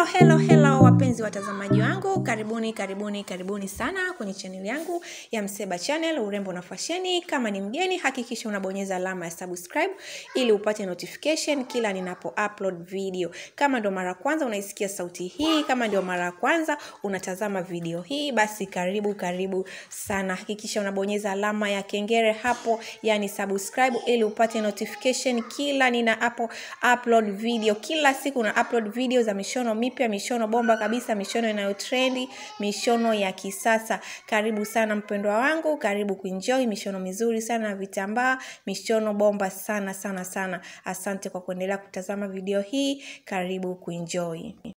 hello hello wapenzi watazamaji wangu karibuni karibuni karibuni sana kwenye chaneli yangu ya mseba channel urembo na fasheni kama ni mgeni hakikisha unabonyeza alama ya subscribe ili upate notification kila ninapo upload video kama ndio mara kwanza unaisikia sauti hii kama ndio mara kwanza unatazama video hii basi karibu karibu sana hakikisha unabonyeza alama ya kengere hapo yani subscribe ili upate notification kila ninapo upload video kila siku na upload video za mishono mipya mishono bomba kabisa mishono inayotrendi mishono ya kisasa karibu sana mpendwa wangu karibu kuenjoy mishono mizuri sana na vitambaa mishono bomba sana sana sana asante kwa kuendelea kutazama video hii karibu kuenjoy